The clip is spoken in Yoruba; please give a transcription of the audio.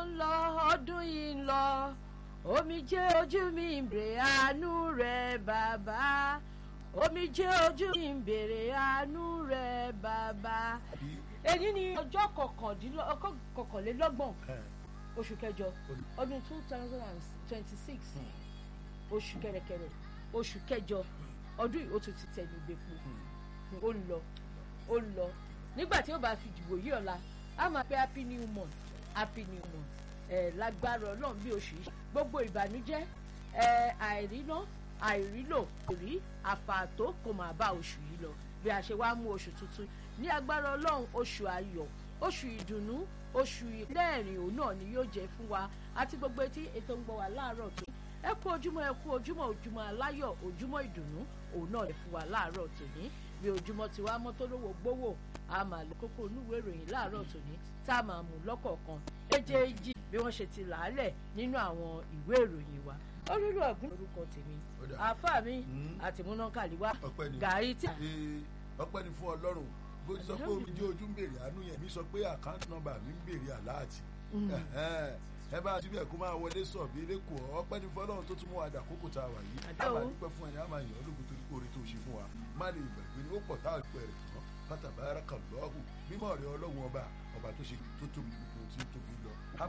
ń lọ ọdún yìí ń lọ omijé ojú mi ń bèrè àánú rẹ bàbá omijé ojú mi ń bèrè àánú rẹ bàbá. èyí ni ọjọ́ kọkànlélọ́gbọ̀n oṣù kẹjọ ọdún two thousand and twenty six oṣù kẹrẹkẹrẹ oṣù kẹjọ ọdún yìí ó tún ti tẹnu gbẹpo ó ń lọ ó ń lọ nígbà tí ó bá fi dìbò yí ọ̀la a máa pẹ́ happy new month happy new month ẹ̀ lágbára ọlọ́run bí oṣù yìí gbogbo ìbànújẹ́ ẹ̀ àìríná àìrílò kò rí àfààtó kò máa bá oṣù yìí lọ bí a ṣe wá mú oṣù tuntun ní agbára ọlọ́run oṣù ayọ̀ oṣù ìdùnnú oṣù ìlẹ́ẹ̀rìn òun náà ni yóò jẹ́ fún wa àti gbogbo etí ètò ń gbọ́ wa láàárọ̀ tó ẹ kú ojúmọ́ ẹ kú ojúmọ́ ojúmọ́ aláyọ̀ ojúmọ́ ìdùnnú òun náà lè fún wa láàárọ̀ tòní bí ojúmọ́ ti wá mọ́ tó lówó gbówó a máa lè kókó onúwèé ìròyìn láàárọ̀ tòní tá a máa mú lọ́kọ̀ọ̀kan èjèèjì bí wọ́n ṣe ti làálẹ̀ nínú àwọn ìwé ìròyìn wa olúlu ọ̀gbìn orúkọ tèmi àáfà mi àti múnákàlíwá gàrí tí. ọpẹ́ ni fún ọlọ́run bó ti sọ pé omi jẹ́ ojú ń bèrè àánú yẹn mi sọ pé àkáǹtì nọ́mbà mi ń bèrè àláàtì ẹ bá ti bẹ̀ kó máa wọlé sọ̀ bí elékòó ọpẹ́ ní fọlọ́run tó tún mú wa dà kókò tá a wà yìí a máa dúpẹ́ fún ẹni a máa yàn ọ́ lógun torí oore tó ṣe fún wa má lè gbàgbé ní ó pọ̀ tá a pẹ̀ rẹ̀ tán pátábára kan lọ́hùn mímọ́ rẹ̀ ọlọ́run ọba ọba tó ṣe tó tóbi gbogbo tí ó tóbi lọ